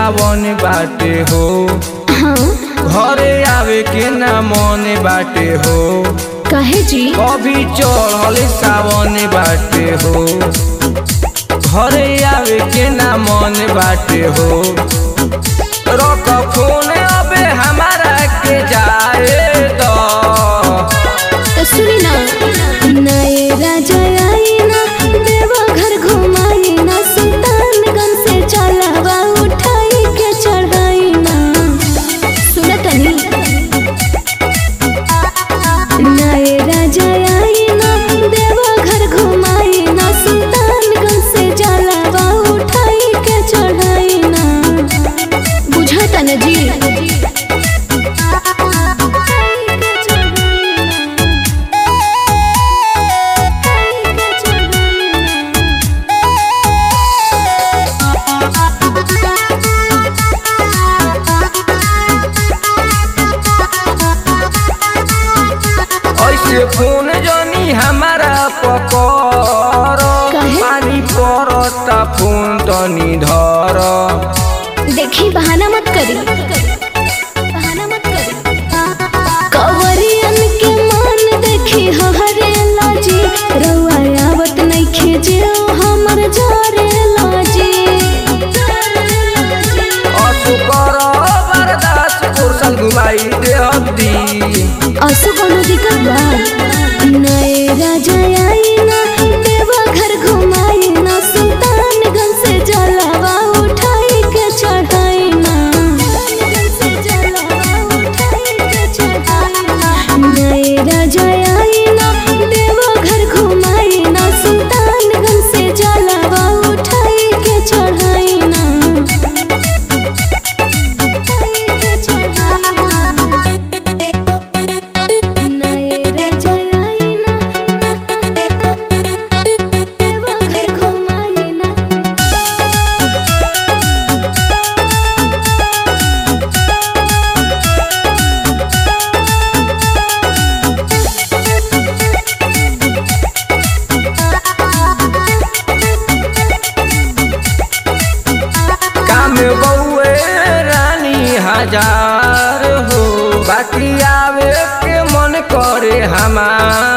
सावन बाटे हो हाँ घरे आवे के ना मन बाटे हो कहे जी कभी चढ़ल सावन बाटे हो घरे आवे के ना मन बाटे हो रख फोन अबे हमारा के जाए तो तो सुनी ना नए राजा आई ना देवा घर घुमाई ना सुल्तानगंज से चलावा उठाई के चढ़ाई ना सुना तनी नए राजा आई ना देवा घर घुमाई ना सुल्तानगंज से चलावा उठाई के चढ़ाई ना बुझाता ना जी ऐसे फोन जनी हमारा पकर काहे? पानी पड़ता फोन तनी धर देखी बहाना मत करी बहाना मत करी कवरियन के मान देखी हरे लाजी रउआ आवत नइखे जे हमर जारे लाजी असु कर बर्दाश्त कुर्सल घुमाई दे हद्दी असु कोनो दिक्कत बा नए राजा आई ना देवा घर घुमाई ना सुल्तानगंज से जलावा उठाई के चढ़ाई ना नए राजा आई ना देवा घर घुमाई ना सुल्तानगंज से जलावा उठाई के चढ़ाई ना नए राजा आई ना देवा घर घुमाई ना काम बउए रानी हजार हो बाकी आवे के मन करे हमार